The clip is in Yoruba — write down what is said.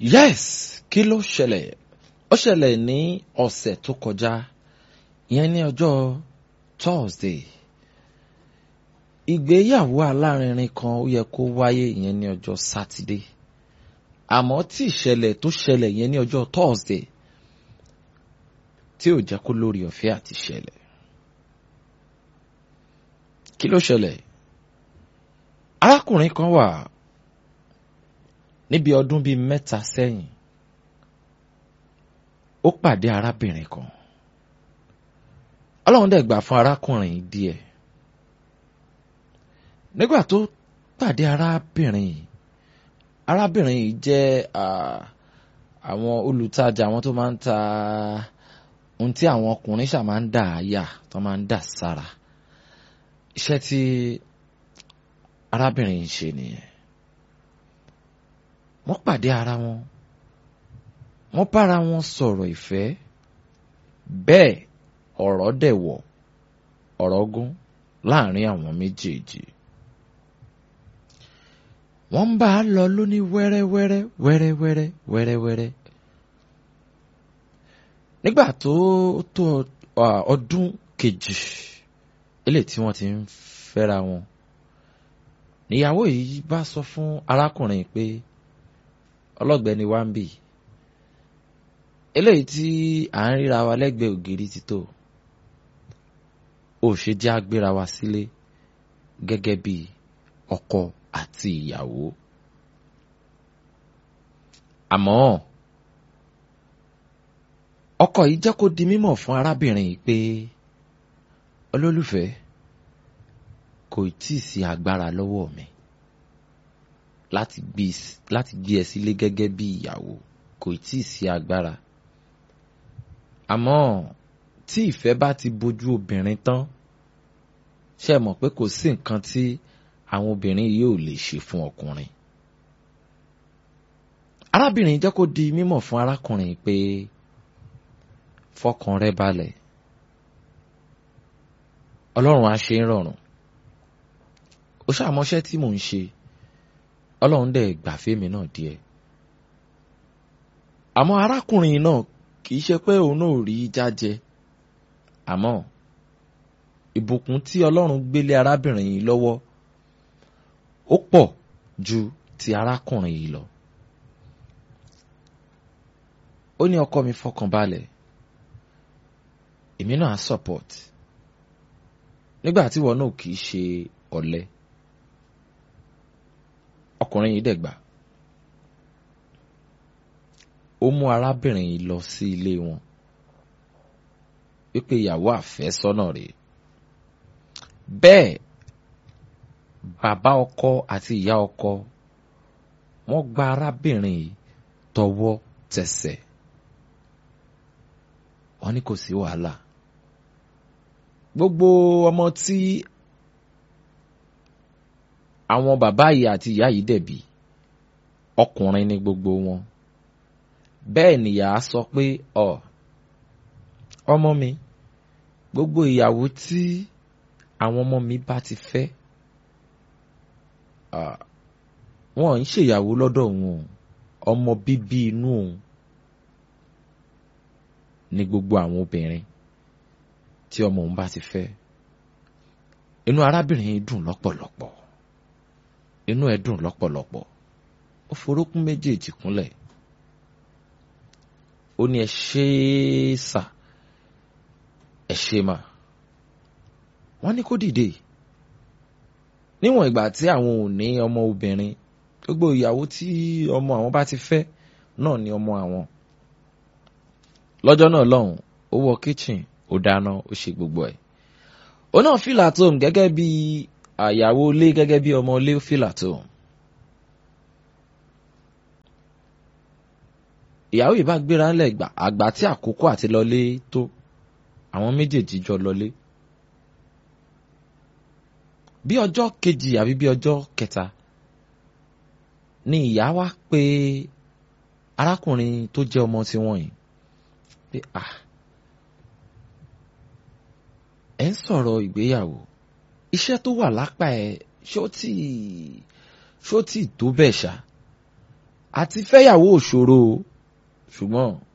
yes kí ló ṣẹlẹ̀ ó ṣẹlẹ̀ ní ọ̀sẹ̀ tó kọjá ìyẹn ní ọjọ́ Thursday ìgbéyàwó alárinrin kan ó yẹ kó wáyé ìyẹn ní ọjọ́ Saturday àmọ́ tí ìṣẹ̀lẹ̀ tó ṣẹlẹ̀ ìyẹn ní ọjọ́ Thursday tí ò jẹ́ kó lórí ọ̀fẹ́ àti ṣẹlẹ̀ kí ló ṣẹlẹ̀ arákùnrin kan wà níbi ọdún bíi mẹ́ta sẹ́yìn ó pàdé arábìnrin kan ọlọ́run dẹ̀ gbà fún arákùnrin díẹ̀ nígbà tó pàdé arábìnrin yìí arábìnrin yìí jẹ́ àwọn olùtajà àwọn tó máa ń ta ohun tí àwọn ọkùnrin ṣà máa ń dà á yà tó máa ń dà sára iṣẹ́ tí arábìnrin yìí ṣe nìyẹn wọ́n pàdé ara wọn wọ́n bára wọn sọ̀rọ̀ ìfẹ́ bẹ́ẹ̀ ọ̀rọ̀ dẹ̀ wọ̀ ọ̀rọ̀ gún láàrin àwọn méjèèjì wọ́n ń bá a lọ lóní wẹ́rẹ́wẹ́rẹ́ wẹ́rẹ́wẹ́rẹ́ wẹ́rẹ́wẹ́rẹ́ nígbà tó tó ọdún kejì eléyìí tí wọ́n ti ń fẹ́ra wọn níyàwó yìí bá sọ fún arákùnrin pé ọlọ́gbẹ́ni wá ń bì eléyìí tí à ń ríra wa lẹ́gbẹ̀ẹ́ ògiri ti tó ò ṣe jẹ́ agbéra wa sílé gẹ́gẹ́ bí ọkọ àti ìyàwó àmọ́ ọkọ yìí jẹ́ kó di mímọ̀ fún arábìnrin yìí pé olólùfẹ́ kò tí ì sí agbára lọ́wọ́ mi láti gbé láti gbé ẹ sílé gẹ́gẹ́ bí ìyàwó kò tí ì sí agbára àmọ́ tí ìfẹ́ bá ti bojú obìnrin tán ṣe mọ̀ pé kò sí nǹkan tí àwọn obìnrin yóò lè ṣe fún ọkùnrin arábìnrin jẹ́ kó di mímọ̀ fún arákùnrin pé fọkàn rẹ balẹ̀ ọlọ́run á ṣe ń rọrùn ó ṣàmọ́ṣẹ́ tí mò ń ṣe ọlọ́run dẹ̀ gbà fẹ́mi náà díẹ̀ àmọ́ arákùnrin náà kì í ṣe pé òun náà rí jájẹ àmọ́ ìbùkún tí ọlọ́run gbélé arábìnrin yìí lọ́wọ́ ó pọ̀ ju ti arákùnrin yìí lọ ó ní ọkọ mi fọkàn balẹ̀ èmi náà support nígbà tí wọn náà kì í ṣe ọ̀lẹ ọkùnrin yìí dẹ̀ gbà ó mú arábìnrin yìí lọ sí ilé wọn wípé ìyàwó àfẹ́sọ́nà rèé bẹ́ẹ̀ bàbá ọkọ àti ìyá ọkọ wọ́n gba arábìnrin yìí tọwọ́ tẹsẹ̀ wọ́n ní kò sí wàhálà gbogbo ọmọ tí àwọn bàbá yìí àti ìyá yìí dẹ̀bi ọkùnrin ni gbogbo wọn bẹ́ẹ̀ nìyá sọ pé ọ ọmọ mi gbogbo ìyàwó tí àwọn ọmọ mi bá ti fẹ́ wọn ń ṣèyàwó lọ́dọ̀ wọn ọmọ bíbí inú òun ní gbogbo àwọn obìnrin tí ọmọ òun bá ti fẹ́ inú arábìnrin yìí dùn lọ́pọ̀lọpọ̀ inú ẹ̀ dùn lọ́pọ̀lọpọ̀ ó forókún méjèèjì kúnlẹ̀ ó ní ẹ ṣe é sà ẹ ṣe mà wọ́n ní kó dìde níwọ̀n ìgbà tí àwọn ò ní ọmọ obìnrin gbogbo ìyàwó tí ọmọ àwọn bá ti fẹ́ náà ni ọmọ àwọn lọ́jọ́ náà lọ́hùn ó wọ kitchen ó dáná ó ṣe gbogbo ẹ̀ ó náà fìlà tó hùn gẹ́gẹ́ bí àyàwó ilé gẹ́gẹ́ bí ọmọ ilé fìlà tó hùn. ìyàwó yìí bá gbéra ńlẹ̀ gbà àgbà tí àkókò àti lọlé tó àwọn méjèèjì jọ lọlé. bí ọjọ́ kejì àbí bí ọjọ́ kẹta ni ìyá wa pé arákùnrin tó jẹ́ ọmọ tiwọn yìí pé ah ẹ ń sọ̀rọ̀ ìgbéyàwó iṣẹ́ tó wà lápá ẹ ṣó tí ṣó tí tó bẹ́ẹ̀ ṣá àti fẹ́yàwó òṣòro o ṣùgbọ́n